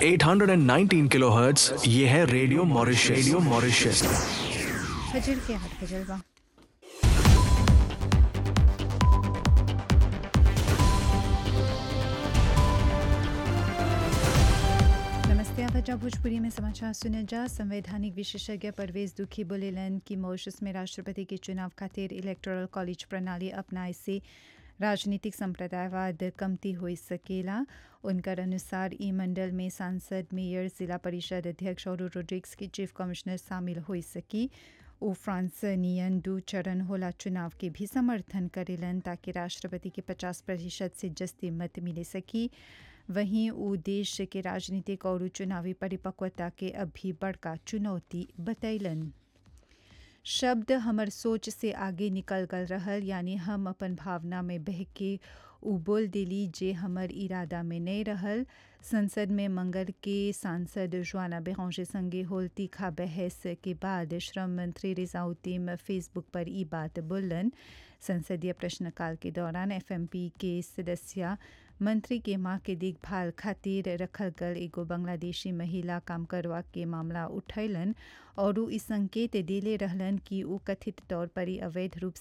819 kilohertz ये है radio Mauritius radio Mauritius फजर के हाथ बजलवा नमस्ते आप अच्छा भोजपुरी में समाचार सुने जा संवैधानिक विशेषज्ञ परवेज दुखी बोलेलन कि मॉरिशस में राष्ट्रपति के चुनाव खातिर इलेक्टोरल कॉलेज प्रणाली अपनाए से राजनीतिक संप्रदायवाद कमती हो सकेला उनकर अनुसार ई मंडल में सांसद मेयर जिला परिषद अध्यक्ष और रोड्रिक्स की चीफ कमिश्नर शामिल हो सकी ओ फ्रांस नियन दू चरण होला चुनाव के भी समर्थन करेलन ताकि राष्ट्रपति के 50 प्रतिशत से जस्ती मत मिले सकी वहीं उ देश के राजनीतिक और चुनावी परिपक्वता के अभी बड़का चुनौती बतैलन शब्द हमर सोच से आगे निकल गल रहल यानी हम अपन भावना में बह के उ बोल दिली जे हमर इरादा में नहीं रहल संसद में मंगल के सांसद ज्वाना बेहौशे संगे होल तीखा बहस के बाद श्रम मंत्री रिजाउद्दीन फेसबुक पर ई बात बोलन संसदीय प्रश्नकाल के दौरान एफएमपी के सदस्य मंत्री के मां के देखभाल खातिर रखल गल एगो बांग्लादेशी महिला काम करवा के मामला उठैलन और उ ई संकेत देले रहलन कि उ कथित तौर पर ही अवैध रूप